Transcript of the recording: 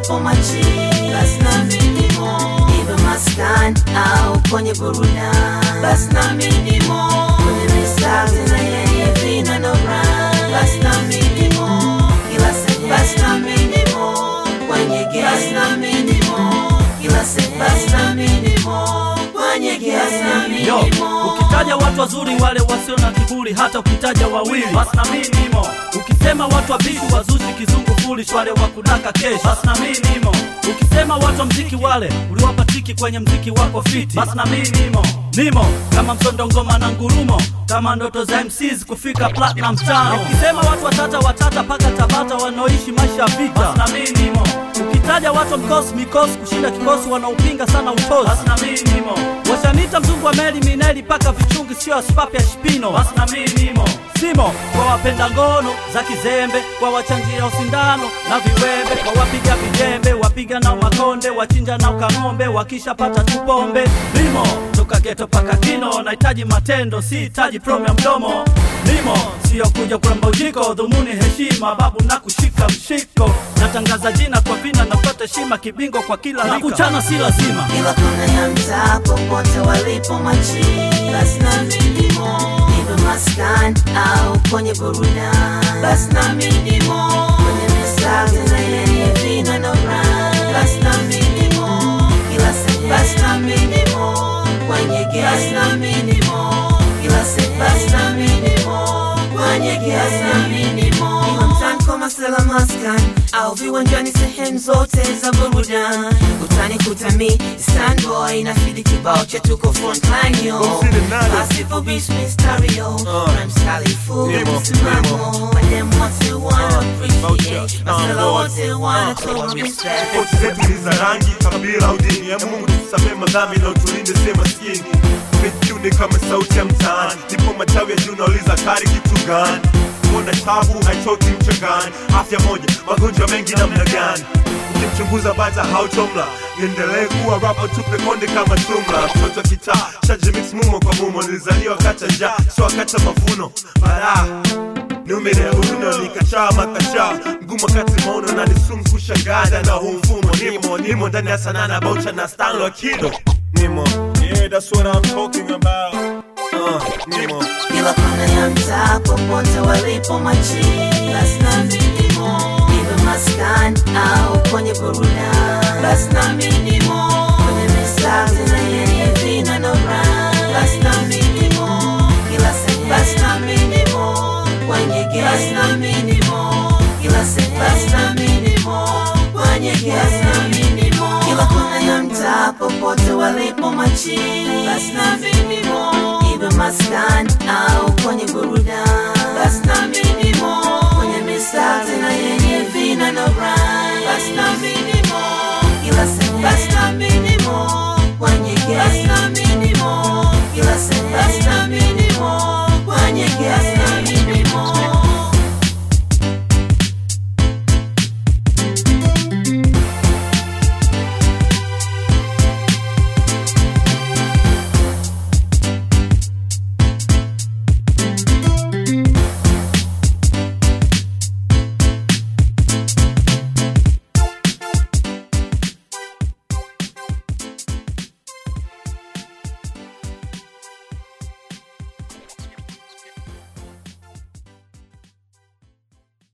walipo machini, basi nami nimo, iwe maskani au kwenye burudani, basi nami nimo, kwenye mistari na yenye vina na rhyme, basi nami nimo, kila sehemu, basi nami nimo, kwenye game, basi nami nimo, kila sehemu, basi nami nimo, kwenye game, basi nami Yo, nimo. ukitaja watu wazuri wale wasio na kiburi, hata ukitaja wawili basi na mimi nimo. Ukisema watu wabishi wazushi kizungu foolish wale wa kudaka kesh basi na mimi nimo. Ukisema watu wa mziki wale uliwapa tiki kwenye mziki wako fiti basi na mimi nimo. Nimo kama msondo ngoma na ngurumo kama ndoto za MCs kufika platinum tano. Ukisema watu watata watata paka Tabata wanaoishi maisha ya vita basi na mimi nimo. Ukitaja watu wa mkosi mikosi kushinda kikosi wanaopinga sana utozi basi na mimi nimo. Washanita mzungu wa meli mineli paka vichungi sio spapi ya shpino basi na mimi nimo. Simo kwa wapenda ngono za kizembe, kwa wachanjia usindano na viwembe, kwa wapiga vijembe, wapiga na makonde, wachinja na ukang'ombe, wakishapata tupombe. Limo toka geto paka kino, nahitaji matendo, si hitaji promo ya mdomo. Limo sio kuja kuramba ujiko, dhumuni heshima, babu na kushika mshiko. Natangaza jina kwa vina, napata heshima kibingo kwa kila rika, na kuchana si lazima. Kila kona ya mtaa popote walipo machini, basi nami nimo, iwe maskani au kwenye burudani, basi nami nimo, kwenye mistari na yenye vina na rhyme, basi nami nimo, kila sehemu, basi nami nimo, kwenye game, basi nami nimo, kila sehemu, basi nami nimo, kwenye game, basi nami nimo, iwe mtaani kwa masela maskani au viwanjani sehemu zote za burudani utani kutami standboy na fidi kibao cha tuko frontline yo Consider nani? Pasipo beats mistari yo Rhymes kali full Nemo, msimamo Madem wote wana appreciate Voucher, Masela uh, wote wana uh, toa respect Tofauti zetu ni za rangi, kabila au dini ya Mungu tusamee madhambi na utulinde si maskini. Mejuni kama sauti ya mtaani, nipo matawi ya juu nauliza kari kitu gani? Kuona tabu haichoki mchangani, afya moja, magonjwa mengi namna gani? Ukimchunguza baza hautomla, niendelee kuwa rapa tupe konde kama tumla. Mtoto wa kitaa, shaji mix mumo kwa mumo, nilizaliwa kata njaa, sio kata mavuno. Balaa numere uno nikachaa makachaa mgumu wakati maono na nisumu kushangaza na huu mfumo nimo nimo ndani ya sanaa na baucha na stanlo kido nimo yeah that's what I'm talking about uh, nimo Kila kona ya mtaa popote walipo machini Basi nami nimo Iwe maskani au kwenye burudani Basi nami nimo Kwenye mistari na yenye vina na rhyme Basi nami nimo Kila sehemu Basi nami nimo Kwenye game Basi nami nimo Kila sehemu Basi nami nimo Kwenye game Basi nami nimo Kila kona ya mtaa popote walipo machini Basi nami nimo iwe maskani au kwenye burudani